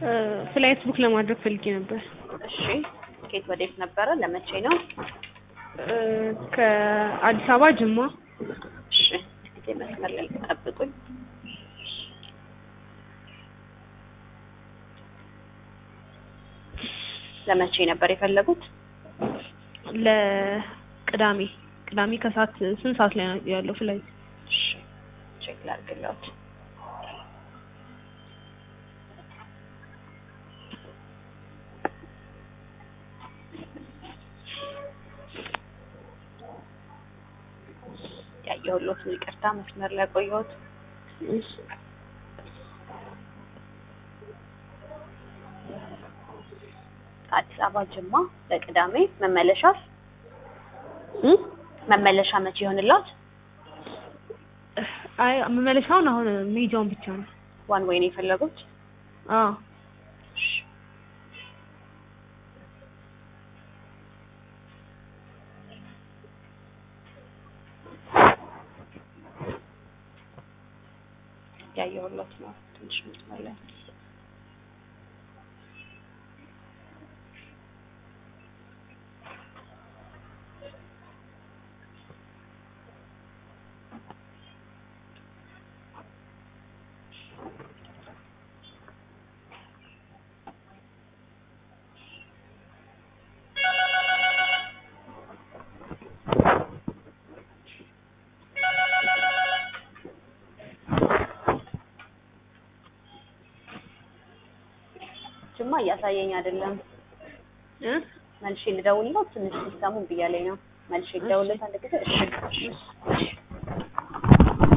ፍላይት ቡክ ለማድረግ ፈልጌ ነበር። እሺ ኬት ወዴት ነበረ? ለመቼ ነው? እ ከአዲስ አበባ ጅማ። እሺ ጊዜ መስመር ላይ ጠብቁኝ። ለመቼ ነበር የፈለጉት? ለቅዳሜ ቅዳሜ ከሰዓት ስንት ሰዓት ላይ ነው ያለው ፍላይት? እሺ ቼክ ላድርግልዎት። ያየሁልዎት ነው። ይቅርታ መስመር ላይ ቆየሁት። እሺ ከአዲስ አበባ ጅማ ለቅዳሜ መመለሻስ? እ መመለሻ መቼ ይሆንልዎት? አይ መመለሻውን አሁን መሄጃውን ብቻ ነው። ዋን ወይ ነው የፈለጉት? አዎ እሺ ያየሁልዎት ነው። ትንሽ መስመር ላይ ጅማ እያሳየኝ አይደለም። እ መልሼ ልደውልልዎት? ትንሽ ሲስተሙ እምቢ እያለኝ ነው። መልሼ ልደውልልዎት አንድ ጊዜ? እሺ እሺ እሺ